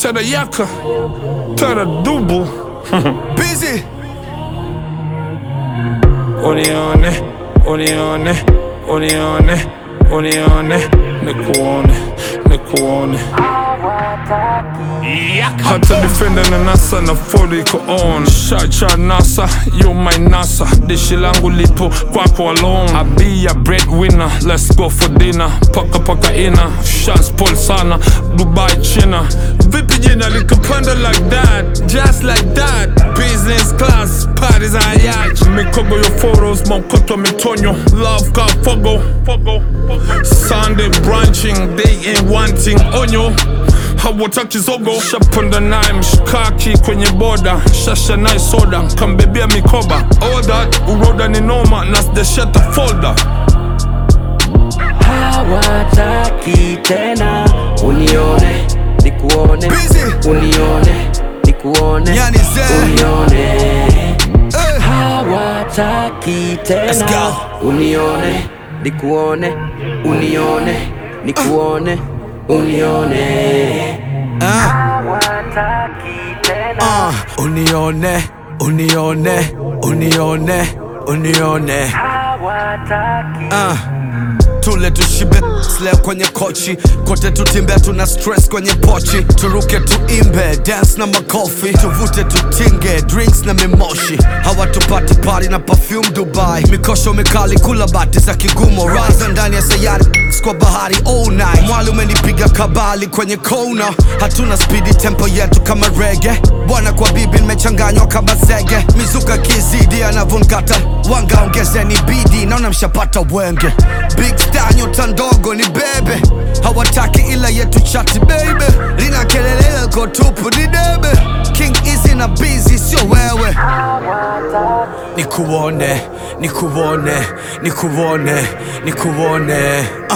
Terayaka, Teradubu Busy. Unione, unione, unione, unione Nikuone, nikuone hata defender na nasa na fodi iko on shacha nasa you my nasa dishi langu lipo kwako alone I be a breadwinner let's go for dinner paka paka ina shots pull sana Dubai China vipi jina likapanda like that just like that business class parties on yacht mikogo yo photos maukoto mitonyo love ka fogo fogo Sunday branching they ain't wanting onyo hawataki zogo shapanda naye mshikaki kwenye boda shasha naye soda kambebea mikoba all that uroda ni noma na sijashata folder hawataki tena unione nikuone Busy. unione nikuone Yani ze. unione Eh. hawataki Let's tena go. unione nikuone unione nikuone unione Ah, hawataki tena ah. Unione, unione, unione, unione. hawataki Ah. Tule tushibe leo kwenye kochi kote tutimbe tuna stress kwenye pochi turuke tuimbe dance na makofi tuvute tutinge drinks na mimoshi hawatupati pari na perfume Dubai mikosho mikali kula bati za kigumo raza ndani ya sayari kwa bahari all night mwali umenipiga kabali kwenye kona hatuna spidi tempo yetu kama rege bwana kwa bibi nimechanganywa kama zege mizuka kizidi anavonkata wanga ongezeni bidi naona mshapata wenge big star nyota ndogo ni bebe hawataki ila yetu chati baby lina kelele lako tupu ni debe king easy na busy sio wewe nikuone nikuone nikuone nikuone ah.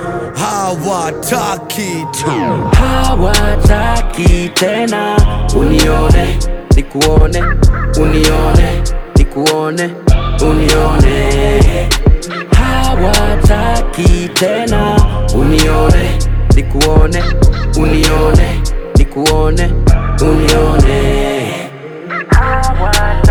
hawataki tu hawataki tena unione nikuone unione nikuone unione hawataki tena unione nikuone unione nikuone unione hawataki